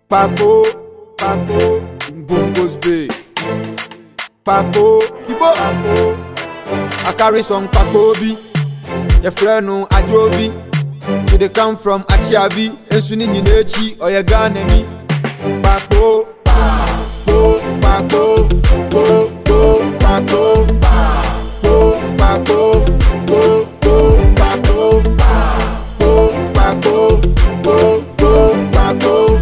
Paco, Paco, Bongos Bay. Paco, Kibo, Paco. I carry some Paco B. Your friend no Ajobi. We dey come from Achiabi. Ensuni Ninechi or your Ghanani. Paco, Paco, Paco, Paco, Paco, Paco, Paco, Paco, Paco, Paco, Paco, Paco,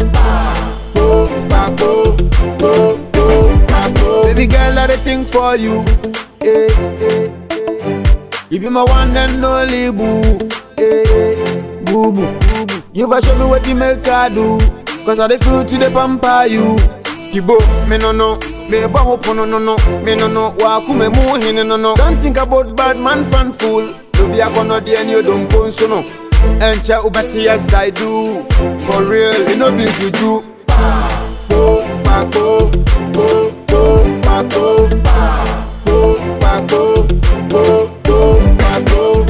Paco, Paco. Baby girl, I dey think for you. Eh, eh, eh. You be my one and only boo. Eh, eh, boo boo, boo boo. You better show me what you make I do. Cause I dey feel to the pamper you. Kibo, me no no. Me ba mo no no no. Me no no. Wa ku me mu hin no no. Don't think about bad man fan fool. Do be a kono di and you don't go so no. Encha ubati yes I do. For real, you know be juju. Paco, Paco, Paco, Paco, Paco, Paco, Paco, Paco,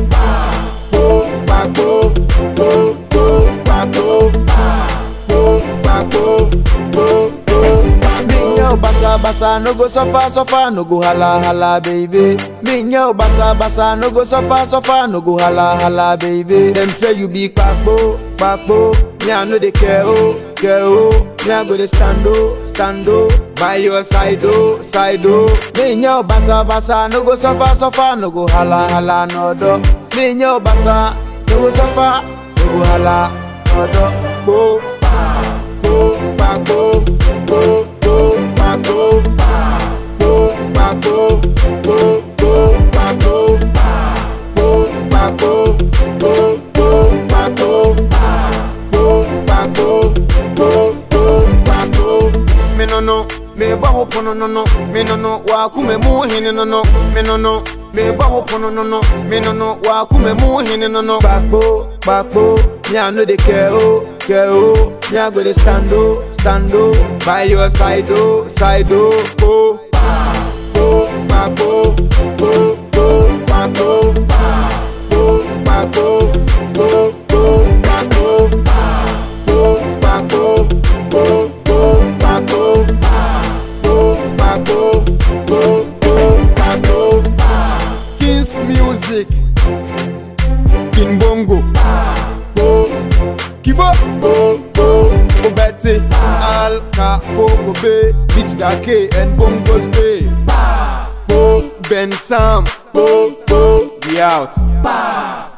Paco, Paco, Paco, Paco, Me yo basa basa no go suffer suffer no go hala hala baby. Me yo basa basa no go suffer suffer no go hala hala baby. Them say you be kpakpo kpakpo. Me I no dey care oh care oh. Me I go dey stand oh stand oh by your side oh side oh. Me yo basa basa no go suffer suffer no go hala hala no do. Me yo basa no go suffer no go hala no do. Go Paco, Paco, Paco, Paco, Paco, Paco, Paco, Paco, Paco, Paco, Paco, Me no no, me ba ho pono no no, me no no, wa ku me mu hin no no, me no no. Me ba ho pono no no, me no no, wa ku me mu hin no no. Paco, Paco, me I no dey care oh, care oh. Me I go dey stand oh, stand oh, by your side oh, side oh. Oh, Paco, Paco, Paco, Paco, Paco, Paco, Paco, Paco, Paco, Paco, Paco, Paco, Kings Music, King Bongo, Kibo, Obete, Al Capoco Bay, Beach Dake, and Bongos Bay, Ben Sam, we out.